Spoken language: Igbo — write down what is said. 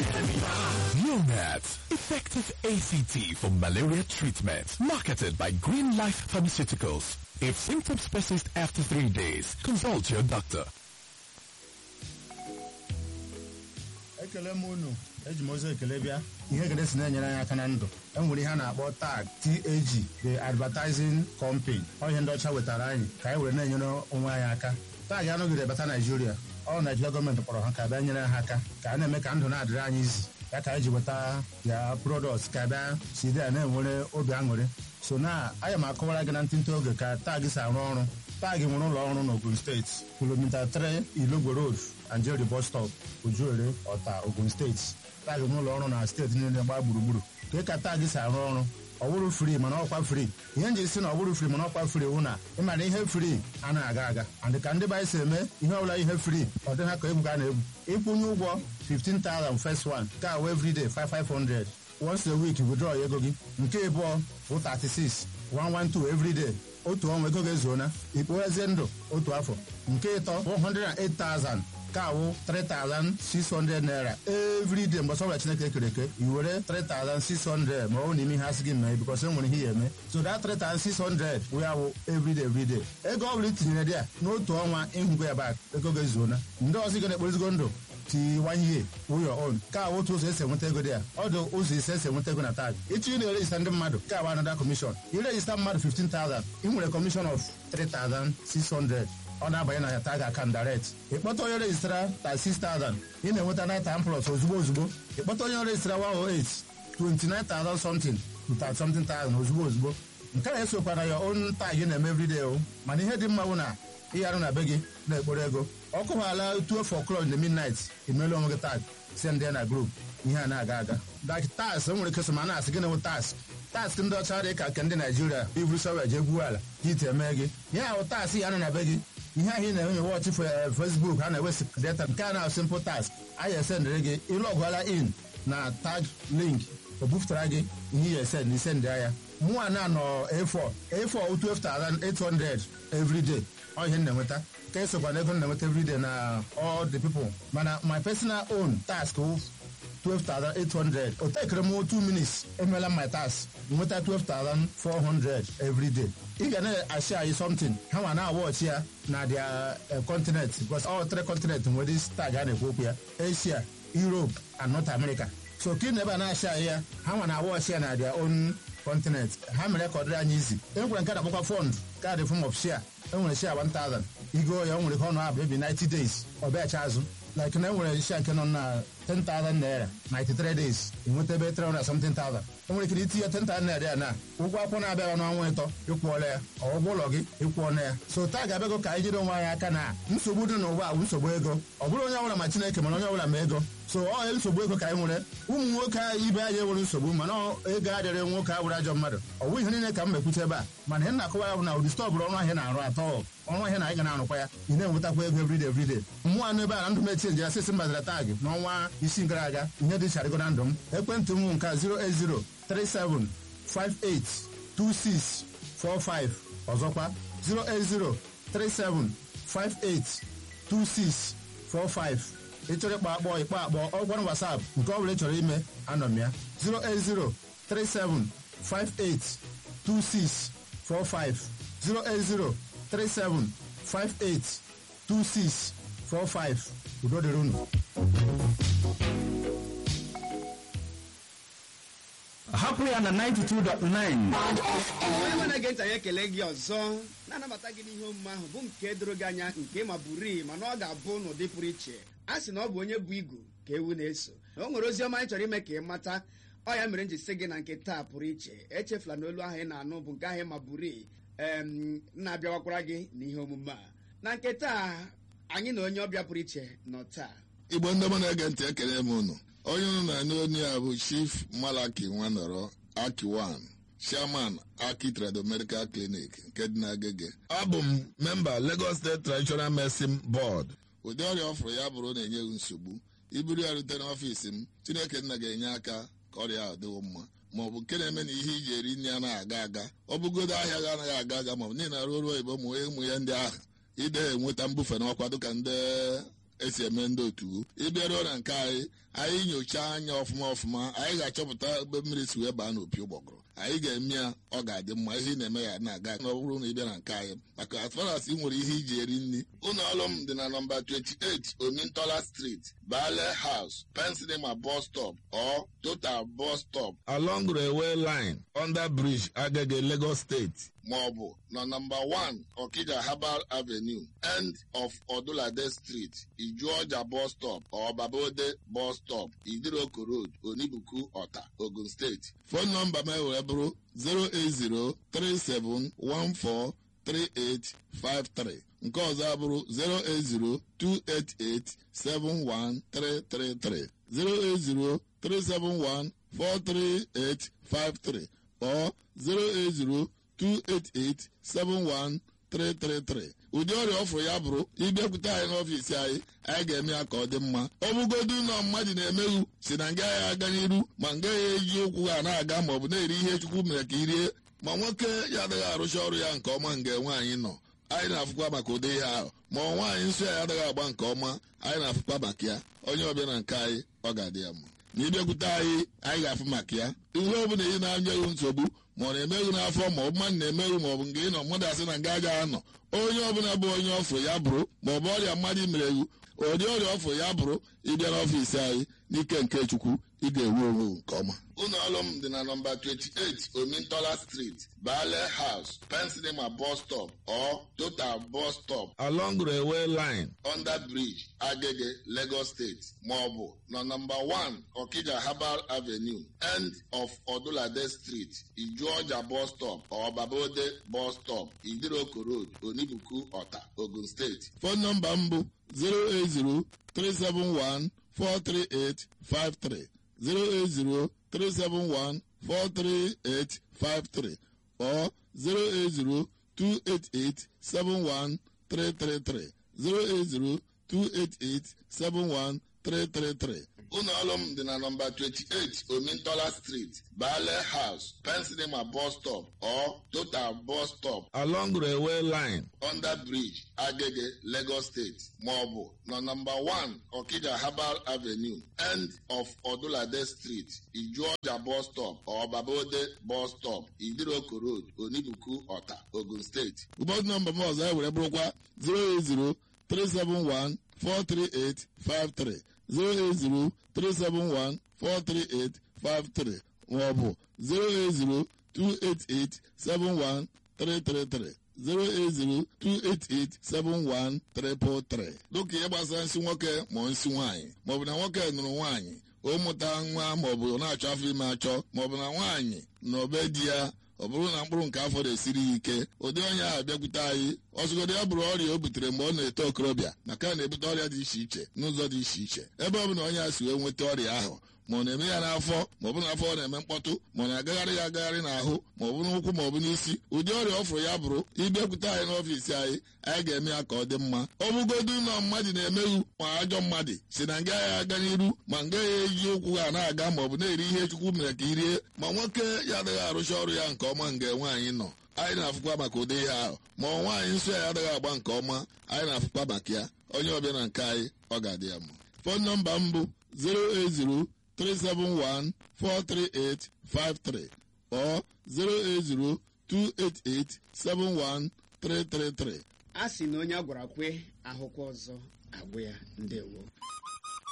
Neonat, effective ACT for malaria treatment. Marketed by Green Life Pharmaceuticals. If symptoms persist after three days, consult your doctor. ekele m unu eji m ozi ekele bịa ihe ekele si na-enyere anyị aka na ndụ e nwere ihe a na-akpọ tag tag the advertising company ọ ihe ndị ọcha wetara anyị ka anyị were na-enyere onwe anyị aka tag anọgide bata naijiria ọ naijiria gọọmenti kpọrọ ha ka bịa nyere ha aka ka a na-eme ka ndụ na-adịrị anyị izi ya ka anyị ji weta ya product ka bịa si dị ya na-enwere obi aṅụrị so na anya m akọwara gị na ntịntị oge ka tag si arụ ọrụ tag nwere ụlọ ọrụ n'Ogun steeti kilomita 3 Ilogwe road Anjeri bus stop Ojuere Ọta Ogun steeti tag n'ụlọ ọrụ na steeti niile gbaa gburugburu ka ka tag si arụ ọrụ ọ bụrụ fri mana ọkwa fri ihe nji si na ọ bụrụ fri mana ọkwa fri wụ na ịmara ihe fri anaghị aga aga and ka ndị be anyị si eme ihe ọbụla ihe fri ọ dị ha ka egwu ka a na-egwu ịkwụnye ụgwọ 15,000 first one ka awụ everyday 5500 once a week withdraw ya ego gị nke ịbụọ bụ 36 112 everyday otu ọnwa ego ga-ezuona ikpoghezie ndụ otu afọ nke ịtọ 108,000 ka awụ 3,600 naira everyday mgbe ọbụla chineke kere eke i were 3,600 ma ọ bụ n'ime ihe asị gị mee bikos e nwere ihe ya eme so that 3,600 wee awụ everyday everyday ego ọ bụla itinyere dị ya n'otu ọnwa ịhụgo ya bak ego ga-ezuona ndị ọzọ ị na-ekporizigo ndụ tiwanye your own ka awụ otu ụzọ esi enweta ego dị ya ọ dị ụzọ ise esi enweta ego na tag ịchọ ị na-erejista ndị mmadụ ka awụ anada kọmishọn irejista mmadụ 15,000 ị nwere kọmishọn of 3,600 ọ na-abanye na ya tag account direct ịkpọta onye rejistara 36,000 ị na-enweta 9 plus ozugbo ozugbo ịkpọta onye rejistara 108 29,000 something to 30 something thousand ozugbo ozugbo nke a esokwa na ya own tag ị na-eme everyday o mana ihe dị mma bụ na ịgharụ na be gị na-ekporo ego ọ kụwaala 12 o'clock in the midnight emeela onwe gị tag send ya na group ihe a na-aga aga dak tas nwere ike so ma na-asị gị na-enwe tas task ndị ọcha dị ka nke ndị naijiria iburu sọwa jee gwuo ala ka ite eme gị ihe ahụ task ya nọ na be gị ihe ahụ ị na-enye wọchị fesbuk ha na-ewesi data nke a na simple task anyị esendịrị gị ịlọgụala in na tag link o bufutara gị ihe ya esend isend ya mụnwa na nọ A4 A4 12,800 everyday ọ ihe m na-enweta ka esokwa na ego m na-enweta everyday na all the people mana my personal own task 12,800 o tekere m 2 minutes emeela my task nweta 12,400 every day ị ga na-ashi anyị something ha nwa na-awọchi ya na their continent because all three continent nwere this tag a na-ekwu okwu ya Asia Europe and North America so ka ị na ebe a na-ashi anyị ya ha nwa na-awọchi ya na their own continent ha mere ka ọ dịrị anyị izi enwere nke na-akpọkwa fund kaadị form of share enwere share 1000 igo ya o nwere ka ọnụ abụ ebi 90 days ọ bịacha azụ like na enwere share nke nọ na 10,000 naira 93 days enweta ebe 300 something thousand enwere ike itinye 10,000 naira ya na ụgwọ akwụkwọ na-abịaghị n'ọnwa ịtọ ịkwụọla ya ụgwọ ụlọ gị ịkwụọla ya so taa ga-abịago ka anyị jide onwe anyị aka na nsogbu dị n'ụwa bụ nsogbu ego ọ bụrụ onye ọbụla ma chineke mana onye ọbụla ma ego so ọ nsogbu ego ka anyị nwere ụmụ nwoke ibe anyị enwere nsogbu mana ego adịrị nwoke a bụrụ ajọ mmadụ ọ bụ ihe niile ka m mekwute ebe a mana ihe na-akọwa ya bụ na ụdị stọọ bụrụ ọnụ ahịa na-arụ atọ ọnụ ahịa na anyị ga na-arụkwa ya ị na-enwetakwa ego everyday everyday mmụọ anụ ebe a na ndụ m etinye ya sịsị mbazara taagị n'ọnwa isii gara aga ihe dị charịgo na ndụ m ekwentị m nke 08037582645 ọzọkwa 08037582645 ị chọrọ ịkpọ akpọ ịkpọ akpọ ọgwara wasap nke ọ bụla ị chọrọ ime anọ m ya 08037582645 08037582645 udo dịrị unu hapụ ya na 92.9 onye na-ege ntị anyị ekele gị ọzọ na-anabata gị n'ihe omume ahụ bụ nke doro gị anya nke ma bụrii mana ọ ga-abụ n'ụdị pụrụ iche a sị na ọ bụ onye bụ igu ka ewu na-eso na o nwere ozi ọma anyị chọrọ ime ka ị mata ọ ya mere m ji sị gị na nke taa pụrụ iche echefula na olu ahụ ị na-anụ bụ nke ahụ ma bụrii em na-abịawakwara gị n'ihe omume a na nke taa anyị na onye ọbịa pụrụ iche nọ taa igbo ndị ọma na-ege ntị ekele m unu onye unu na-anụ onye a bụ chief malaki nwanọrọ akiwan chairman aki trado medical clinic nke dị n'agege abụ m memba lagos state traditional medicine board ụdị ọrịa ọ fụrụ ya bụrụ na-enye gị nsogbu iburu ya rute n'ọfiisi m chineke nna ga-enye aka ka ọrịa ahụ dịwo mma ma ọ bụ nke na-eme na ihe iji eri nri anaghị aga aga ọ bụgodo ahịa gị anaghị aga aga ma ọ bụ niile na-arụ ọrụ oyibo ụmụ ụmụ ya ndị ahụ ide enweta mbufe n'ọkwa dịka ndị esi eme ndị otu ịbịaruo na nke anyị anyị nyochaa anya ọfụma ọfụma anyị ga-achọpụta ebe mmiri si wee baa n'opi ụgbọgụrụ anyị ga-eme ya ọ ga-adị mma ihe ị na-eme ya na-aga na ọ bụrụ na ị bịa na nke anyị maka as far as ị nwere ihe iji eri nri ụlọ ọrụ m dị na nọmba 28 omintola street bale house pensinema bus stop or total bus stop along railway line under bridge agege lagos state maọbụ na nọmba 1 okija herbal avenue end of odulade street ijuọja bus stop or babode bus stop idiroko road onibuku ọta ogun steeti fon nọmba m were bụrụ 08037143853 nke ọzọ abụrụ 08028871333 08037143853 or 08028871333 ụdị ọrịa ọfụrụ ya bụrụ ịbịakwute anyị n'ọfiisi anyị anyị ga-eme ya ka ọ dị mma ọ bụgodu na mmadụ na-emeghu si na nga ya aga n'iru ma nga ya eji ụkwụ ha na-aga ma ọ bụ na-eri ihe chukwu mere ka i rie ma nwoke ya adịghị arụcha ọrụ ya nke ọma nga nwaanyị nọ anyị na-afụkwa maka ụdị ihe ahụ ma ọ nwaanyị nsọ ya adịghị agba nke ọma anyị na-afụkwa maka ya onye ọbịa na nke anyị ọ ga-adị ya mma na ịbịakwute anyị anyị ga-afụ maka ya ihe ọ bụla ị na-anya ewu nsogbu ma ọ na-emeghu n'afọ ma ọ bụ mmadụ na-emeghu ma ọ bụ nke ị nọ mmadụ asị na nga agaghị anọ onye ọbụla bụ onye ọfụ ya bụrụ ma ọ bụ ọrịa mmadụ mere egwu ụdị ọrịa ọfụ ya bụrụ ịbịa n'ọfiisi anyị n'ike nke chukwu ị ga-enwe onwe nke ọma ụlọ ọrụ m dị na nọmba 28 omintola street bale house pensinema bus stop or total bus stop along railway line under bridge agege lagos state maọbụ na nọmba 1 okija herbal avenue end of odulade street ijuọja bus stop or babode bus stop idiroko road onibuku ọta ogun steeti fon nọmba m bụ 080 371 43853 08037143853 or 08028871333 08028871333 ụlọ ọrụ m dị na nọmba 28 omintola street bale house pensinema bus stop or total bus stop along railway line under bridge agege lagos state maọbụ na nọmba 1 okija herbal avenue end of odulade street ijuọja bus stop or babode bus stop idiroko road onibuku ọta ogun steeti ụbọchị nọmba m ọzọ ewere bụrụkwa 080 371 43853 08037143853 maọbụ 08028871333 08028871333 dịka ihe gbasara nsị nwoke ma nsị nwaanyị maọbụ na nwoke nụrụ nwaanyị o mụta nwa maọbụ na-achọ afọ ime achọ maọbụ na nwaanyị na obe di ya ọ bụrụ na mkpụrụ nke afọ na-esiri ya ike ụdị onye ahụ bịakwute anyị ọsụgodo ya bụrụ ọrịa o butere mgbe ọ na-eto okorobịa maka na-ebute ọrịa dị iche iche n'ụzọ dị iche iche ebe ọ bụ na onye a si wee nweta ọrịa ahụ ma ọ na-eme ya n'afọ ma ọ bụ n'afọ ọ na-eme mkpọtụ ma ọ na-agagharị ya agagharị n'ahụ ma ọ bụ n'ụkwụ ma ọ bụ n'isi ụdị ọrịa ọ fụrụ ya bụrụ ịbịakwute anyị n'ọfiisi anyị anyị ga-eme ya ka ọ dị mma ọ bụgodu na mmadụ na-emeghu ma ajọ mmadụ si na nga ya aga n'iru ma nga ya eji ụkwụ ha na-aga ma ọ bụ na-eri ihe chukwu mere ka i rie ma nwoke ya adịghị arụcha ọrụ ya nke ọma nga nwaanyị nọ anyị na-afụkwa maka ụdị ihe ahụ ma ọ nwaanyị nsọ ya adịghị agba nke ọma anyị na-afụkwa maka ya onye ọbịa na nke anyị ọ ga-adị ya mma fon nọmba m bụ 080 371-43853 or 08028871333. a sị na onye a gwara kwe ahụkwa ọzọ agwụ ya ndewo